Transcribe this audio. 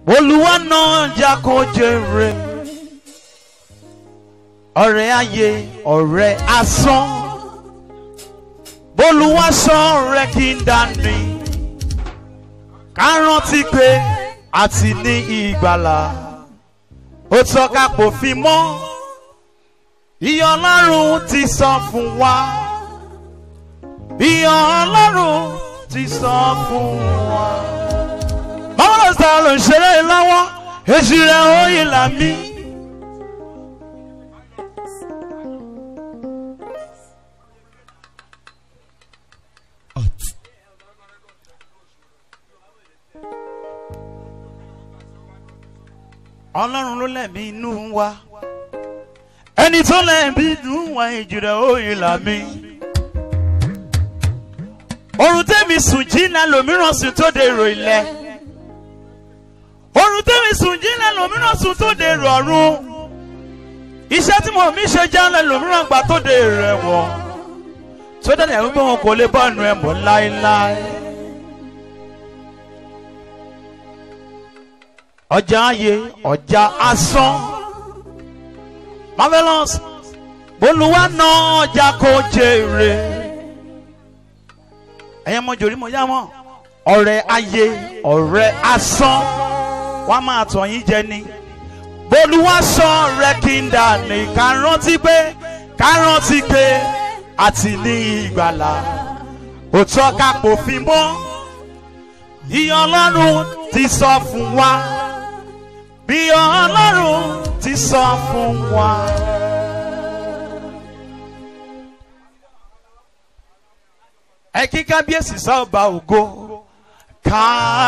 olúwa náà jà kó jèrè ọ̀rẹ́ ayé ọ̀rẹ́ asán bólúwa sọ ọ̀rẹ́ kí n dání ká rántí pé àti ní ìgbàlà ó tọ́ka pòfin mọ́ iye ọlọ́run ti sọ fún wa iye ọlọ́run ti sọ fún wa. báwo ló sọ ló ń ṣeré lọ́wọ́ èsì rẹ̀ ó yìí là mí. ọlọ́run ló lẹ̀mí inú wa ẹni tó lẹ̀mí inú wa ìjìnlẹ̀ òye là mí. orun tẹ́mi sùn jìnnà lòmíràn sùn tó dèrò ilẹ̀ orun tẹ́mi sùn jìnnà lòmíràn sùn tó dèrò ọ̀run iṣẹ́ tí mo mi ṣe jálẹ̀ lòmíràn gbà tó dèrò ẹ̀wọ̀n tó dẹ̀ lẹ́yìn pé wọn kò lè bọ́ ẹnu ẹ̀ mọ́ láéláé. ọjà ayé ọjà asán marvelous bolúwa náà ọjà kò jèrè ẹ̀yẹ́ mọ jòrí mo yá mọ́ ọ̀rẹ́ ayé ọ̀rẹ́ asán wàá máa tọ̀ yín jẹ ni bolúwa sọ ọ̀rẹ́ kí n dà ní ká rántí pé ká rántí pé àti ní ìgbàlà òtọ́ ká pòfin mọ́ ìyẹn ọlọ́run ti sọ fún wa bí ọlọ́run ti sọ fún wa. ẹ kí kábíyèsí sọ́ọ̀bà ògo ká.